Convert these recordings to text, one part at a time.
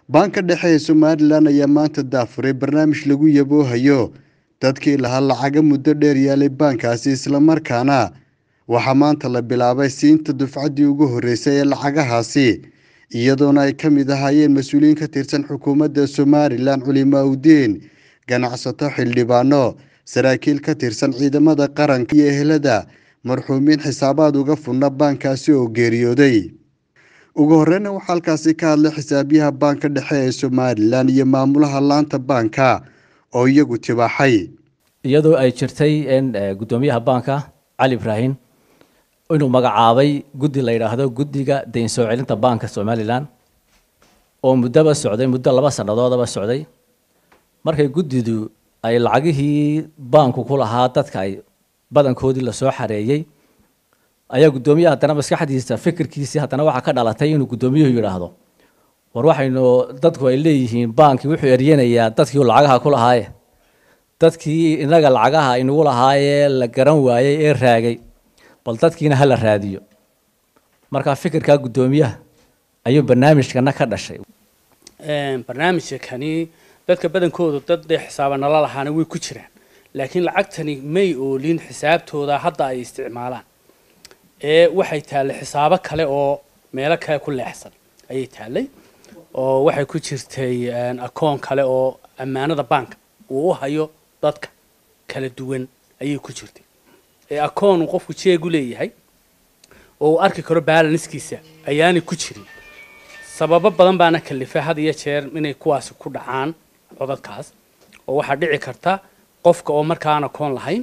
baanka dhexe ee somalilan ayaa maanta daafuray barnaamij lagu yaboohayo dadkii lahaa lacaga muddo dheer yaalay baankaasi islamarkaana waxaa maanta la bilaabay siinta dufcaddii ugu horreysay ee lacagahaasi iyadoona ay ka mid ahaayeen mas-uuliyiin ka tirsan xukuumadda somalilan culimaa udiin ganacsato xildhibaano saraakiil ka tirsan ciidamada qaranka iyo ehelada marxuumiin xisaabaad uga fudna baankaasi oo geeriyooday ugu horeyna waxaa halkaasi ka hadlay xisaabyaha baanka dhexe ee somalilan iyo maamulaha laanta baanka oo iyagu tibaaxay iyadoo ay jirtay in guddoomiyaha baanka cali ibraahim inuu magacaabay guddi la yidhaahdo guddiga dayn soo celinta baanka somalilan oo muddaba socday muddo laba sannadoodaba socday markay guddidu ay lacagihii baanku ku lahaa dadka ay badankoodii lasoo xareeyey ayaa guddoomiyaha haddana maskaxdiisa fikirkiisii haddana waxaa ka dhalatay inuu guddoomiyuhu yidhaahdo war waxaynu dadku ay leeyihiin baankii wuxuu eryanayaa dadkii lacagaha ku lahaaye dadkii inaga lacagaha inagu lahaayee la garan waayey ee raagay bal dadkiina hala raadiyo markaa fikirkaa guddoomiyaha ayuu barnaamijkana ka dhashay barnaamijka kani dadka badankoodu dad dee xisaaba nala lahaana way ku jiraan laakiin lacagtani may oolin xisaabtooda hadda ay isticmaalaan ee waxay taallay xisaabo kale oo meelo kale ku leexsan ayay taallay oo waxay ku jirtay akoon kale oo ammaanada baanka uu u hayo dadka kala duwan ayay ku jirtay ee akoon uu qofku jeegu leeyahay oo uu arki karo balanskiisa ayaanay ku jirin sababo badan baana kalifay had iyo jeer inay kuwaasi ku dhacaan codadkaas oo waxaa dhici karta qofka oo marka aan akoon lahayn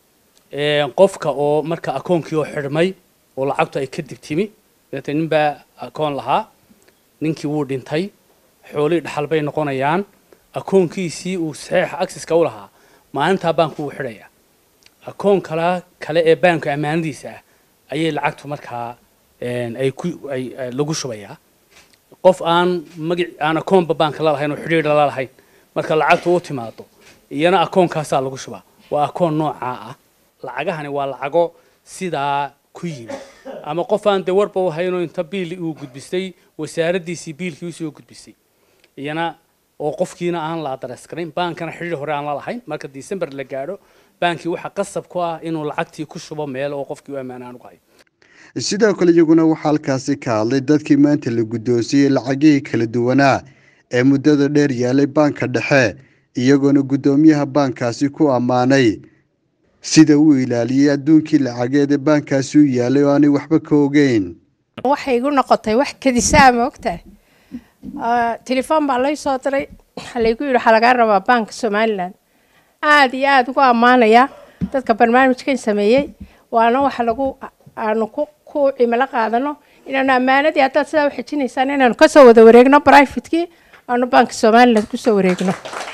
qofka oo marka akoonkii oo xidhmay oo lacagtu ay kadib timi dabeetee nin baa akoon lahaa ninkii wuu dhintay xoolihii dhaxal bay noqonayaan akoonkiisii uu saxiixa axiska u lahaa maalintaa baanku wuu xidhayaa akoon kala kale ee baanku ammaanadiisa ah ayay lacagtu markaa ay ku ay lagu shubayaa qof aan magac aan akoonba baanka la lahayn oo xidhiidha la lahayn marka lacagtu u timaado iyana akoonkaasaa lagu shubaa waa akoon noocaa ah lacagahani waa lacago sidaa ku yimi ama qof aan dee warba u haynoo inta biil uu gudbistay wasaaraddiisii biilkii usoo gudbisay iyana oo qofkiina aan la adaraskarayn baankana xidhiir hore aan la lahayn marka december la gaadho baankii waxaa qasab ku ah inuu lacagtii ku shubo meel oo qofkii u ammaan aan ugu hayo sidoo kale iyaguna waxaa halkaasi ka hadlay dadkii maanta la guddoonsiiyey lacagihii kala duwanaa ee muddada dheer yaalay baanka dhexe iyagoona guddoomiyaha baankaasi ku ammaanay sida uu ilaaliyey adduunkii lacageed ee baankaasi u yaalay oo aanay waxba ka ogeyn waxay igu noqotay wax kadisaa ma ogtahay telefoon baa lay soo diray waxaa laygu yidhi waxaa lagaa rabaa baanka somalilan aada iyo aada ugu ammaanayaa dadka barnaamijkan sameeyey waana waxa lagu aanu ku ku cimilo qaadano inaanu ammaanadii haddaad sidaa u xijinaysaan inaanu kasoo wada wareegno brivatekii aanu baanka somalilan kusoo wareegno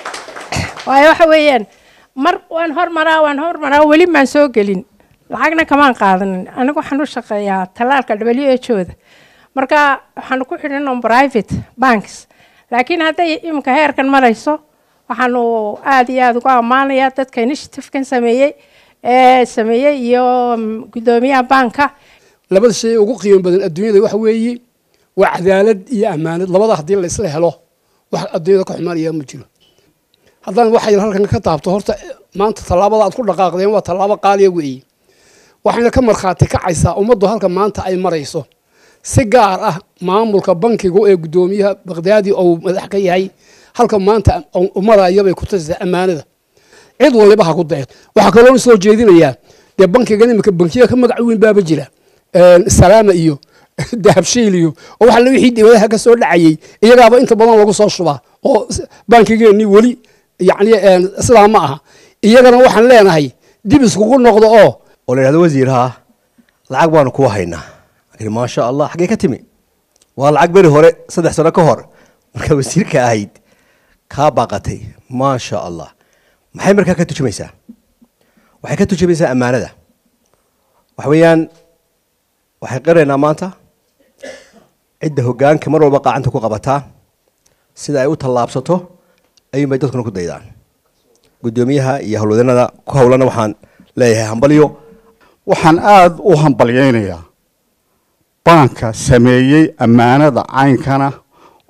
waayo waxa weeyaan mar waan hormaraa waan hormaraa weli maan soo gelin lacagna kamaan qaadanin anigu waxaan u shaqeeyaa tallaalka w h ooda marka waxaanu ku xidhan on private banks laakiin hadday iminka heerkan marayso waxaanu aada iyo aada ugu ammaanayaa dadka initiativekan sameeyey ee sameeyey iyo guddoomiyaha baanka labada shay ugu qiimo badan adduunyada waxa weeye waa cadaalad iyo ammaanad labada haddii la isla helo wax adduunyada ka xumaanaya ma jiro haddaan waxay halkan ka taabto horta maanta tallaabada aad ku dhaqaaqdeen waa tallaabo qaaliya weeye waxayna ka markhaati kacaysaa ummaddu halka maanta ay marayso si gaar ah maamulka bankiga ee guddoomiyaha bakhdaadi ou madax ka yahay halka maanta marayabay ku tasaysaa ammaanada cid waliba ha ku dayo waxaa kaloo soo jeedinayaa dee bankigan iminka bankiya ka magac weyn baaba jira salaama iyo dahabshiil iyo oo waxa wixii dibadaha ka soo dhacayay iyagaaba inta badan lagu soo shubaa oo bankigeenii weli yacni sidaa ma aha iyagana waxaan leenahay dib iskugu noqdo oo oo la yidhahdo wasiir haa lacag baanu kuu haynaa laakiin maasha allah xaggee ka timi waa lacag beri hore saddex sano ka hor markaa wasiirka ahayd kaa baaqatay maasha allah maxay markaa ka tujumaysaa waxay ka tujumaysaa ammaanada waxa weeyaan waxay qiraynaa maanta cidda hoggaanka mar walba qaacanta ku qabataa sida ay u tallaabsato ayuunbay dadkuna ku daydaan guddoomiyaha iyo howlwadanada ku howlana waxaan leeyahay hambalyo waxaan aada u hambalyaynayaa baanka sameeyey ammaanada caynkana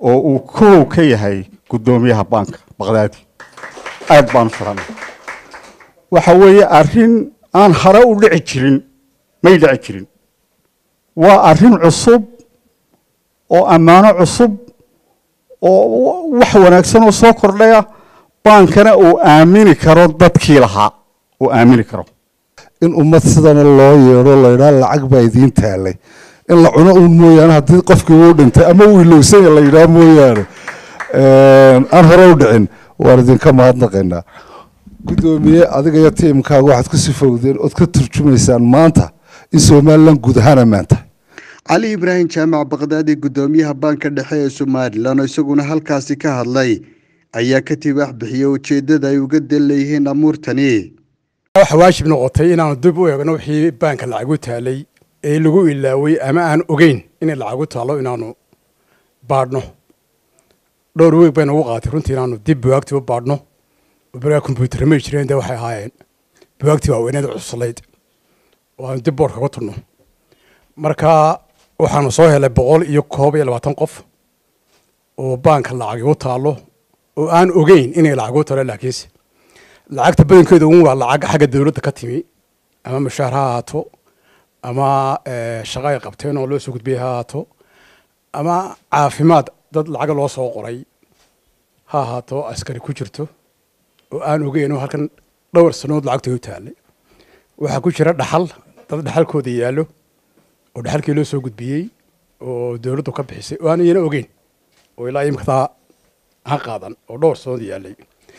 oo uu kow ka yahay guddoomiyaha baanka baqdaadi aad baan u filanay waxa weeye arrin aan hore u dhici jirin may dhici jirin waa arrin cusub oo ammaano cusub oo wax wanaagsan oo soo kordhaya baankana uu aamini karo dadkii lahaa uu aamini karo in ummad sidana loo yeedho laydhaa lacag baa idiin taalay in la cuno uun mooyaane haddii qofkii uu dhintay ama uu ilowsanya la yidhaha mooyaane aan hore u dhicin waan idinka mahadnaqaynaa guddoomiye adiga iyo tiimkaaga waxaad ku sifowdeen ood ka turjumaysaan maanta in somalilan guud ahaan ammaanta cali ibraahim jaamac baqdaadi guddoomiyaha baanka dhexe ee somalilan oo isaguna halkaasi ka hadlay ayaa ka tibaax bixiyey ujeeddada ay uga dan leeyihiin amuurtani waxa waajib noqotay inaanu dib u eegno wixii baanka lacagu taalay ee lagu ilaaway ama aan ogeyn inay lacagu taalo inaanu baadhno dhowr weeg bay nagu qaatay runtii inaanu dib buwaagtii u baadhno berigaa kombyuutar may jireen dee waxay ahaayeen buwaagtii waaweyneed cuslayd oo aanu dib boorka uga turno marka waxaanu soo helay boqol iyo koob iyo labaatan qof oo baanka lacagi u taalo oo aan ogeyn inay lacag u taalo laakiinse lacagta badankeedu un waa lacag xagga dowladda ka timi ama mushaar ha ahaato ama shaqo ay qabteen oo loo soo gudbiyey ha ahaato ama caafimaad dad lacaga loo soo qoray ha ahaato askari ku jirto oo aan ogeyn oo halkan dhowr sanood lacagta u taalay waxaa ku jira dhaxal dad dhaxalkooda yaallo oo dhaxalkii loo soo gudbiyey oo dowladdu ka bixisay oo aan iyana ogeyn oo ilaa imikadaa ha qaadan oo dhowr sanood yaallay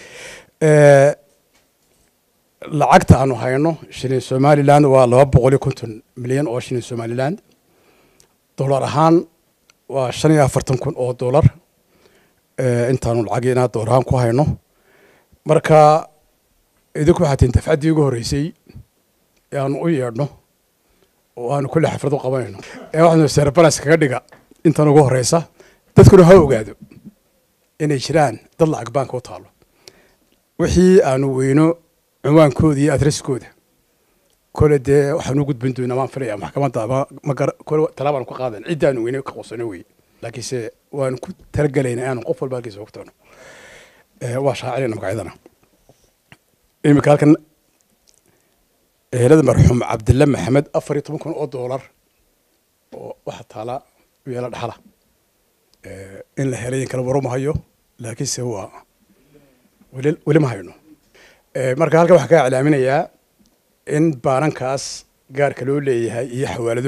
lacagta aanu hayno shilin somaliland waa laba boqol iyo konton milyan oo shilin somaliland dollar ahaan waa shan iyo afartan kun oo dollar intaanu lacagiina dollar ahaan ku hayno marka idinku waxaa tihin dafcaddii ugu horreysay ee aanu u yeedhno oo aanu kulle xaflad u qabanayno ee waxaanu serbalas kaga dhiga intan ugu horreysa dadkuna ha ogaado inay jiraan dad lacag baanka u taalo wixii aanu weyno cinwaankooda iyo adreskooda kole dee waxaan u gudbin doonaa waan filaya maxkamadda ama magar kole talaabaan ku qaadan ciddaanu weyne ka qosano wey laakiinse waanu ku talagalayna inaanu qof walba halkiisa ogtoono waa shaacinayna magacyadana iminka halkan ehelada marxuum cabdille maxamed afar iyo toban kun oo doolar oo waxa taala u yeela dhaxala in la helay in kala waruma hayo laakiinse waa weli weli ma hayno marka halkan waxaan kaa iclaaminayaa in baanankaas gaarka loo leeyahay iyo xawaalado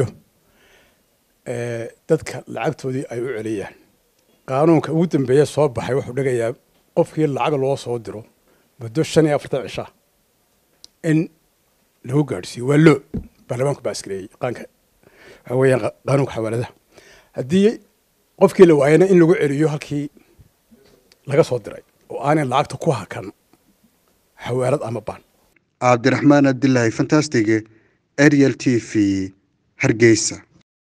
dadka lacagtoodii ay u celiyaan qaanuunka ugu dambeeya soo baxay wuxuu dhigayaa qofkii lacag loo soo diro muddo shan iyo afartan cishaa in lagu gaadhsiiyo waa loo baarlamaanku baa askareeyey qaanka waxa weeyaan qaanuunka xawaaladaha haddii qofkii la waayana in lagu celiyo halkii laga soo diray oo aanay lacagta ku hakan xawaalad ama baan cabdiraxmaan abdilaahi fantastig ariel t v hargeysa